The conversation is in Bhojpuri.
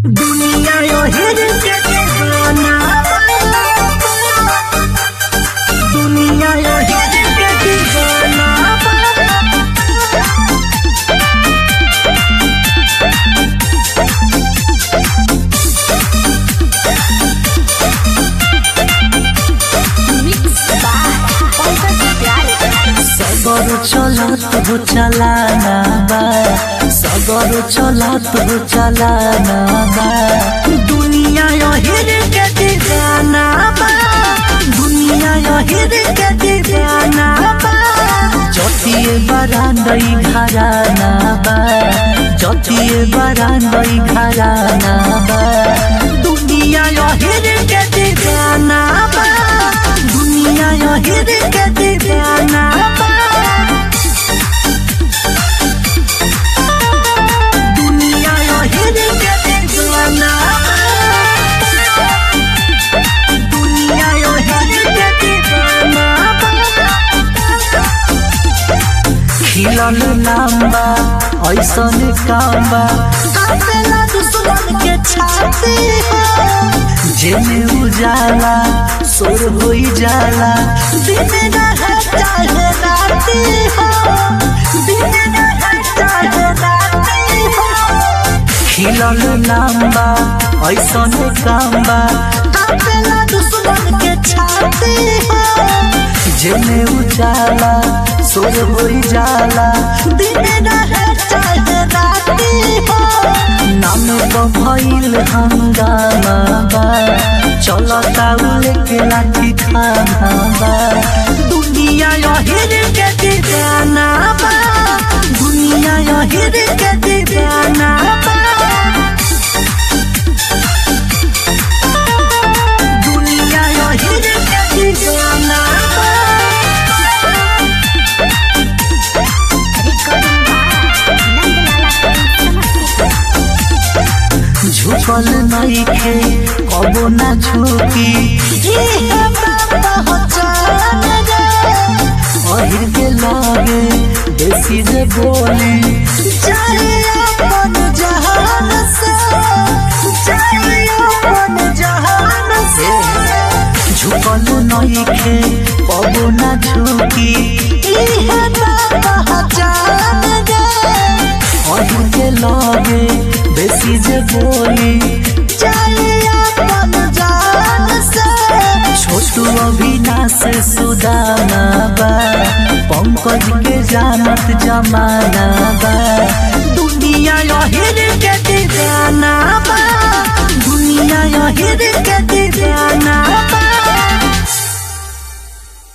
दुनिया यो हिर के दीवाना दुनिया यो हिर के दीवाना सगर चलत हो चलाना बा सगर चलत हो चलाना बा दुनिया यो हिर के दीवाना बा दुनिया यो हिर के दीवाना बा जतिए बरांडई घराना बा जतिए बरांडई घराना बा दुनिया यो हिर के दीवाना बा दुनिया यो हिर के दीवाना बा दुनिया यो हिर के दीवाना दुनिया यो हिर के दीवाना खिलन लाम्बा ऐसन काम्बा कापेला दुश्मन के छाती हो जेने उजाला सोर होई जाला दिन रहे चाहे राती हो दिन रहे चाहे राती हो खिलन लाम्बा ऐसन काम्बा कापेला दुश्मन के छाती हो जेने उजाला सोर होई जाला दिन रहे चाहे राती हो नाम तो भइल हंगामा बा चलता लेके लाठी खाना बा दुनिया यो हिर के दीवाना बा दुनिया यो हिर के दीवाना बा दुनिया यो हिर के दीवाना बा झुकल नइखे कबो ना झुकी अहिर के लागे देसी जे बोली चाहे अपन जहान से चाहे अपन जहान से झुकल नइखे कबो ना झुकी इहे पहचान गे अहिर के लागे बेसी जे बोली चाहे अपन जान से छोटू अविनाश सुदाना बा पंकज के जानत जमाना बा दुनिया यो हिर के दीवाना बा दुनिया यो हिर के दीवाना